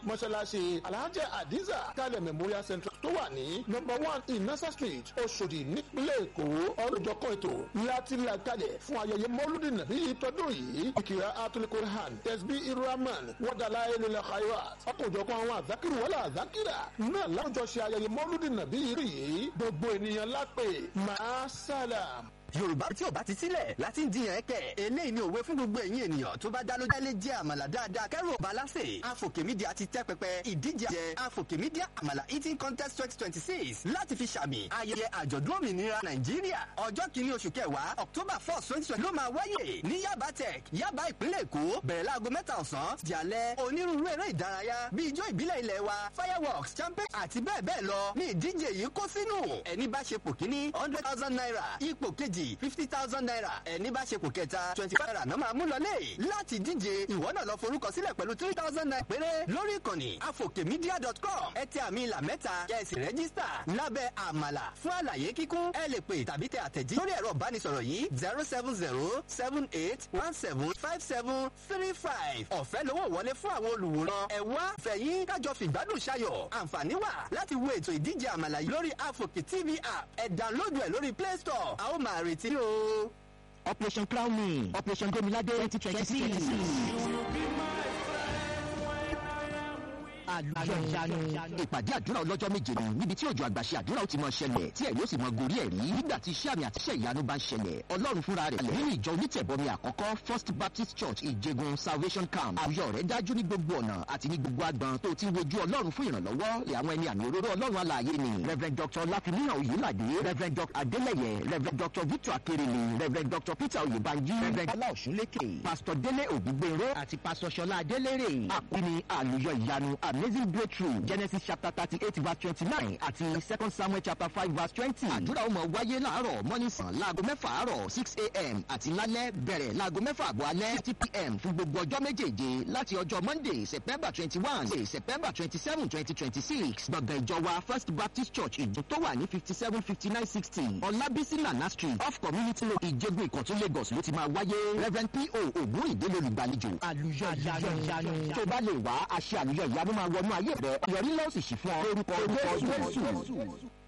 mọ́ṣáláṣí alhaja hadiza kalẹ̀ memorial central tó wà ní number one inasa street oṣòdì nípínlẹ̀ èkó ọlọ́jọ́kọ́ ètò láti là kalẹ̀ fún ayẹyẹ mọ́lúdì nàbí tọdún yìí ìkìlá atulikurhan tẹsbí irahman wọ́dàlá ilẹ̀ khayra ọkọ̀jọ̀kan àwọn àzákìrì wọlé àzákìrà náà láwùjọ ṣe ayẹyẹ mọ́lúdì nàbí yìí gbogbo ènìyàn lápè máa sálàm yorùbá tí ò bá ti sílẹ̀ láti ń jiyàn ẹ̀kẹ́ eléyìí ni òwe fún gbogbo ẹ̀yin ènìyàn tó bá dá lójú ẹlẹ́ jẹ́ àmàlà dáadáa kẹ́rù ọba lásè àfòkè mídíà ti tẹ́ pẹpẹ ìdíje jẹ àfòkè mídíà àmàlà eating contest twenty twenty six láti fi ṣàmì ayẹyẹ àjọ̀dún òmìnira nàìjíríà ọjọ́ kìíní oṣù kẹwàá october four twenty twenty ló máa wáyè ní yaba tech yaba ìpínlẹ̀ èkó bẹ̀rẹ̀ láago mẹ́ta ọ̀sán di alẹ́ onírúurú eré ìdárayá bíi ijó ìbílẹ̀ ilẹ̀ wa fireworks champagne àti bẹ́ẹ̀ bẹ́ẹ̀ lọ ní ìdíje yìí kó sínú ẹni bá ṣe pò kíní hundred thousand naira ipò kejì fifty thousand naira ẹni bá ṣe kò kẹta twenty five naira náà máa mú lọlé láti díje ìwọ náà lọ forúkọ sílẹ̀ pẹ̀lú three thousand naira péré lórí ìkànnì afokemedia.com ẹ tẹ àmì ìlà mẹ́ta kẹ́sì rẹ́gísítà lábẹ́ àmàlà fún àlàyé kíkún ẹ lè pè tàbí tẹ àtẹ̀jí lórí ẹ̀rọ ìbánisọ̀rọ̀ yìí zero seven zero seven eight one seven five seven three five ọ̀fẹ́ lówó wọlé fún àwọn olùwòran ẹ wá fẹ̀yìn kájọ fìgbádùn ṣayọ̀ àǹfààní wà láti wo ètò ìdíje àmàlà yìí lórí afoke tv app ẹ download ẹ lórí play store a ó máa retí o. operation crown me operation gbemilade twenty twenty six. àlùyọ̀yanu. ìpàdé àdúrà ọlọ́jọ́ méje ni níbi tí òjò àgbàṣe àdúrà ó ti mọ ṣẹlẹ̀ tí ẹ̀ yóò sì mọ gorí ẹ̀ rí nígbà tí iṣẹ́ àmì àti iṣẹ́ ìyanu bá ń ṣẹlẹ̀ ọlọ́run fúnra rẹ̀ lẹ̀ nínú ìjọ onítẹ̀bọmi àkọ́kọ́ first baptist church ìjẹgun salvation camp àwùjọ rẹ̀ dájú ní gbogbo ọ̀nà àti ní gbogbo agbọn tó ti wojú ọlọ́run fún ìrànlọ́wọ́ lè àwọn ẹni àmì òróró ọlọ́run alààyè ni rev dr láfimíhàn oyèládé rev dr adélẹyẹ rev dr victor akérèlé rev dr peter oyèbánjí rev ọláòsúnlékè pastor délé ògúngbèrò àti pastor ṣọlá adélèrè àpínní àlùyọ ìyanu amazing breakthrough genesis chapter thirty eight verse twenty nine àti second samuel chapter five verse twenty. àdúrà ó máa wáyé láàárọ̀ mọ́nísàn láago mẹ́fà àárọ̀ six a.m. àti lálẹ́ bẹ̀rẹ̀ láago mẹ́fà àbọ̀ alẹ́ fifty p.m. fún gbogbo ọjọ́ méjèèje láti ọjọ́ monday september twenty one sí september twenty seven twenty twenty six gbọ̀ngàn ìjọ wa first baptist church ìjọ tó wà ní fifty seven fifty nine sixty ọlábísí nana street off community road ìjẹgun ìkọ̀tún lagos ló ti máa wáyé reverend p.o. ògún ìdílé olùgbàlejò àlùyọ ìyanu tó bá lè wá àṣẹ àlùyọ ìyanu máa wọnú ayé rẹ ìyọrí lọ́sì sí fún ọ lórúkọ jésù.